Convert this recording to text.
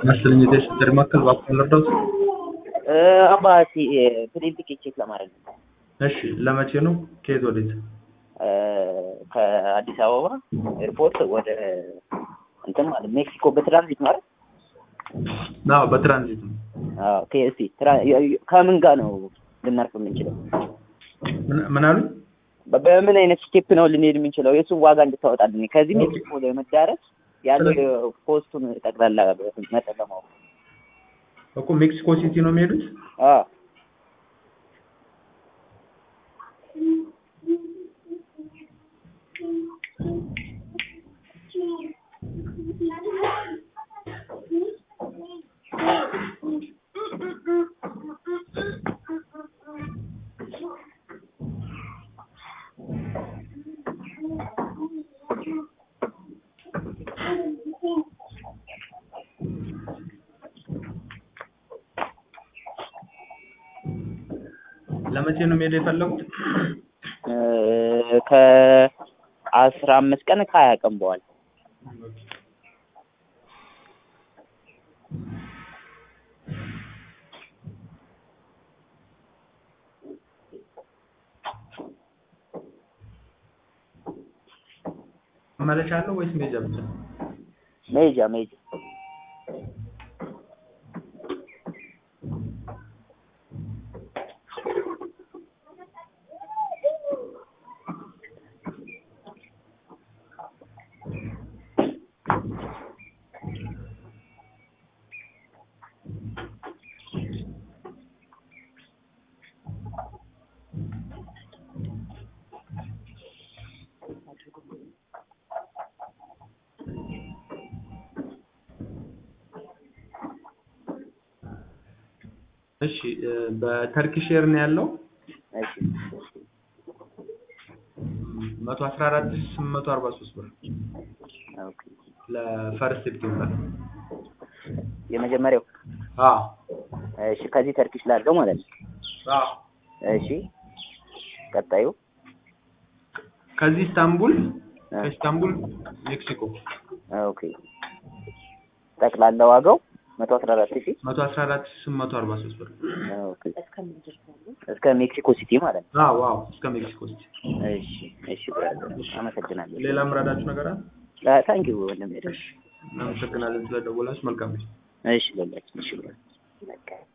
መሰለኝ የቴስት ማዕከል እባክዎን ልርዳዎት? አባቴ ፕሌን ቲኬት ቼክ ለማድረግ ነው። እሺ ለመቼ ነው? ከየት ወዴት? ከአዲስ አበባ ኤርፖርት ወደ እንትን ማለት ሜክሲኮ በትራንዚት ማለት አዎ በትራንዚት ነው። አዎ ኬኤስሲ ከምን ጋር ነው ልናርፍ የምንችለው? ምን- ምን አሉኝ? በ- በምን አይነት ስቴፕ ነው ልንሄድ የምንችለው? የእሱን ዋጋ እንድታወጣልኝ ከዚህ ሜክሲኮ ለመዳረስ ያለው ፖስቱን ጠቅላላ መጠን ለማወቅ እኮ ሜክሲኮ ሲቲ ነው የሚሄዱት? አዎ ለመቼ ነው መሄድ የፈለጉት? ከአስራ አምስት ቀን ከሀያ ቀን በኋላ መመለሻ አለው ወይስ መሄጃ ብቻ? መሄጃ መሄጃ እሺ እ በተርኪሽ ኤር ነው ያለው እሺ መቶ አስራ አራት ሺህ ስምንት መቶ አርባ ሶስት ብር ኦኬ ለፈርስት ሴፕቴምበር። የመጀመሪያው አዎ እሺ ከዚህ ተርኪሽ ላድርገው ማለት ነው አዎ እሺ ቀጣዩ ከዚህ ኢስታንቡል ከኢስታንቡል ሜክሲኮ ኦኬ ጠቅላላ ዋጋው መቶ አስራ አራት ሺህ መቶ አስራ አራት ሺህ ስምንት መቶ አርባ ሶስት ብር። ኦኬ እስከ ሜክሲኮ ሲቲ ማለት ነው አዎ አዎ እስከ ሜክሲኮ ሲቲ። እሺ እሺ ብራዘር አመሰግናለሁ ሌላ ምራዳችሁ ነገር አለ? ታንኪዩ ወንድሜ እናመሰግናለን ስለደወላችሁ። መልካም ጊዜ። እሺ ለላችን እሺ ብራዘር